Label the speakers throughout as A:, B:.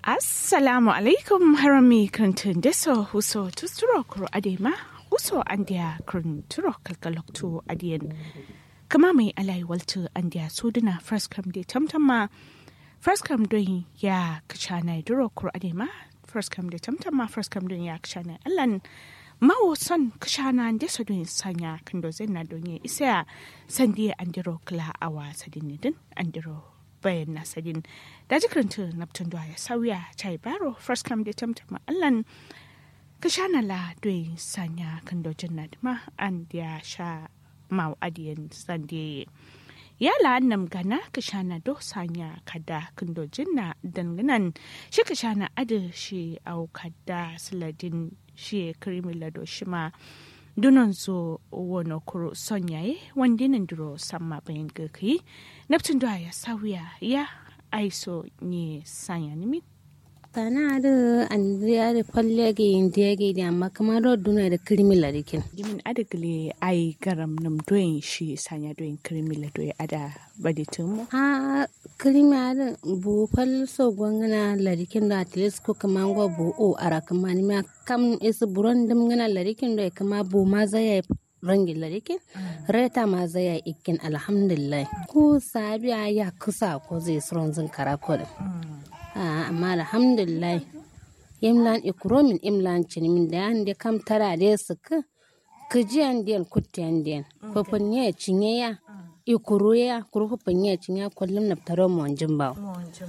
A: assalamu alaikum harami krantun deso huso tusturo kuro adema huso andia kranturo kalkaloktu adiyan kama mai alai waltu andia suduna first come de tamtama first come don ya kachana duro kuro adema first come de tamtama first come don ya kachana allan mawo son kashana deso don sanya kando zena don ya isa sandiya andiro kla awa sadinidin andiro bayan nasadin da jikaranta naptun ya sauya chai baro first come da tamtama allan ka sha na la doyi sanya kan dojin na dima an ya sha mau adiyan sande ya la annam gana ka sha na do sanya kada kan dojin na danganan shi ka sha na adu shi au kada siladin shi krimi lado shi ma dunan zo wani kuro son yaye wanda nan duro samma bayan gaki neptun da ya sauya ya aiso ne sanya nimi
B: kana da an ya da falle ga yin da ga da amma kamar da duna da kirmila dikin
A: dimin adagle ai garam nam doyin shi sanya doyin kirmila doyi ada baditin mu
B: a kirmila da bu fal so gwangana ladikin da atles ko kamar go bu o ara kamar ni ma kam is buron dum ngana ladikin da kama bu ma zai rangi ladikin reta ma zai ikin alhamdulillah ko sabiya ya kusa ko zai suron zin karakol amma alhamdulillah imlan ikromin imlan cinimin da yan da kam tara da su ka kajiyan diyan kutiyan diyan fafin ya cinye ya ikuru ya kuru fafin ya cinye kullum na taro mu wanjin ba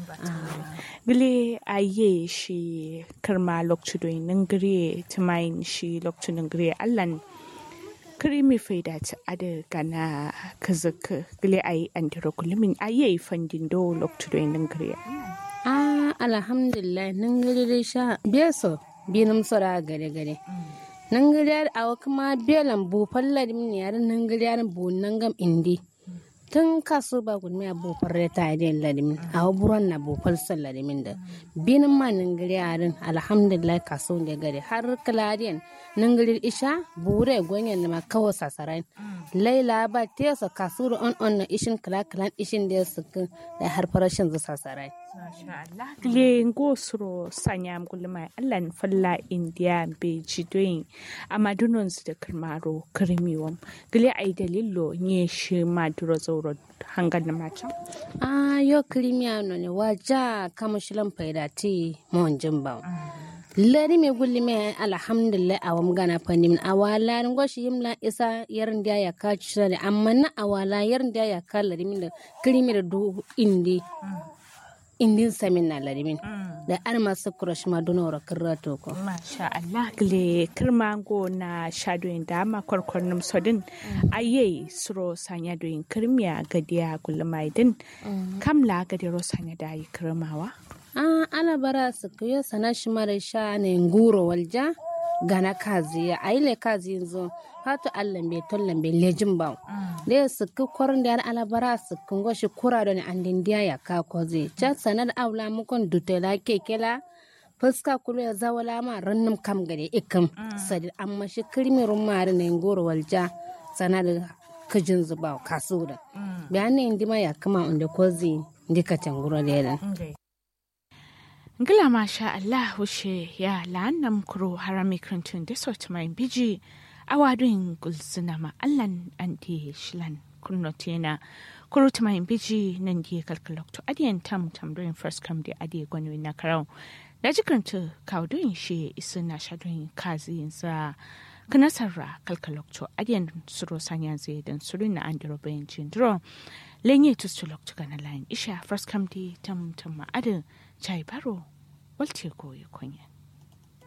A: gile aye shi karma lokacin doyin nan gire tumayin shi lokacin nan gire allan krimi faida ta ada gana kazaka gile ayi andiro kullumin aye fandin do lokacin doyin nan gire
B: ah alhamdulillah nan gari dai sha beso binum sora gare gare nan gari yar awa kuma belan bu falla dim ne yar nan gari yar bu nan gam indi tun kaso ba gudmi a bu farre ta yi ladimin a buron na bu falsar ladimin da binin ma nan gari yarin alhamdulillah kaso da gari har kaladiyan nan gari isha bure gwanyan da ma kawo sasarai laila ba tesa kaso da on on na ishin kala kalan ishin da su da har farashin zu sasarai
A: Gile ngo suro sanya gulma allan falla india be jidoyin amma dunon su da kirmaro kirmiwam gile ai dalilo nye shi maduro zauro hangan na mata
B: ah yo kirmiya no ne waja kama shilan faida ti mon jimba lari me gulli me alhamdulillah awam gana pandim awala ngo shi yimla isa yarin da ya ka ci amma na awala yarin da ya ka lari min da kirmi da du indi indin samin na larimin da an masu kurash ma donora kirrato ko
A: masha Allah gile kirmango na shadoyin dama kwarkwarnin sodin aye suro sanya doyin kirmiya gadiya gulmaidin kamla gadiro sanya da yi kirmawa
B: ah ana bara su kuyo sana shi mara sha ne nguro walja gana kazi ya aile kazi yanzu hatu allan bai tollan bai lejin ba da ya suku kwarin da alabara su kungo shi kura da ni an dindiya ya ka kozi can sanar aula mukon dutela kekela fuska kulu ya zawala ma rannum kam gade ikam sadi amma shi kirmirin mari na ngoro walja sanar kajin zuba kasu da bayan ne indima ya kama inda kozi ndika tanguro da yadan
A: Ngila masha Allah wushe ya la'annam kuro harami krantun da sauti mai biji awadun gulzuna ma Allahn anti shilan kunno tena kuro ta mai biji nan di kalkalokto adiyan tam tam doing first come di adiye gwani na karau da jikranta kawdun shi isu na shadun kazi sa kanasarra kalkalokto adiyan suro sanya zai dan suru na andiro bayan jindro lenye tustulokto kana lain isha first come di tam tam ma adin chai baro walce koyi kunya